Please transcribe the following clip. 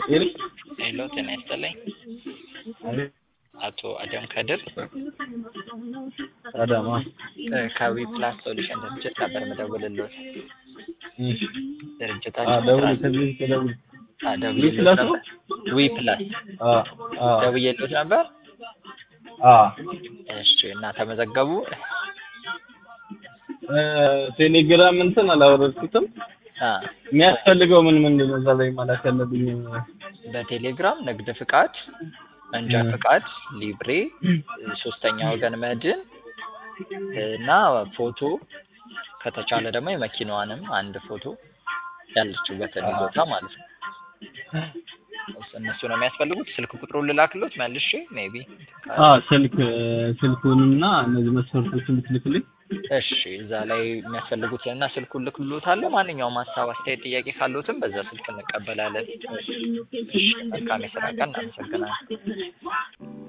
ሄሎ ጤና ይስጥልኝ አቶ አደም ከድር አዳማ ከዊ ፕላስ ሶሉሽን ድርጅት ነበር የምደውልልዎት። ድርጅታችን ደውል ስራ- ከዚህ ከደውል አ፣ ደውዬልዎት ፕላስ ነበር። ዊ ፕላስ አ አ ደውዬልዎት ነበር። አ እሺ እና ተመዘገቡ። እ ቴሌግራም እንትን አላወረድኩትም። አ፣ የሚያስፈልገው ምን ምንድን ነው እዛ ላይ ማለት ያለብኝ? በቴሌግራም ንግድ ፍቃድ፣ መንጃ እ። ፍቃድ፣ ሊብሬ፣ ሶስተኛ ወገን መድን እና ፎቶ ከተቻለ ደግሞ የመኪናዋንም አንድ ፎቶ ያለችበትን ቦታ ማለት ነው። እነሱ ነው የሚያስፈልጉት። ስልክ ቁጥሩን ልላክሎት መልሼ ሜቢ አ ስልክ ስልኩንና እነዚህ መስፈርቶችን ልትልክልኝ። እሺ እዛ ላይ የሚያስፈልጉትን እና ስልኩን ልክሎታለሁ። ማንኛውም ሀሳብ፣ አስተያየት፣ ጥያቄ ካሉትም በዛ ስልክ እንቀበላለን። እሺ መልካም የስራ ቀን። እናመሰግናለን።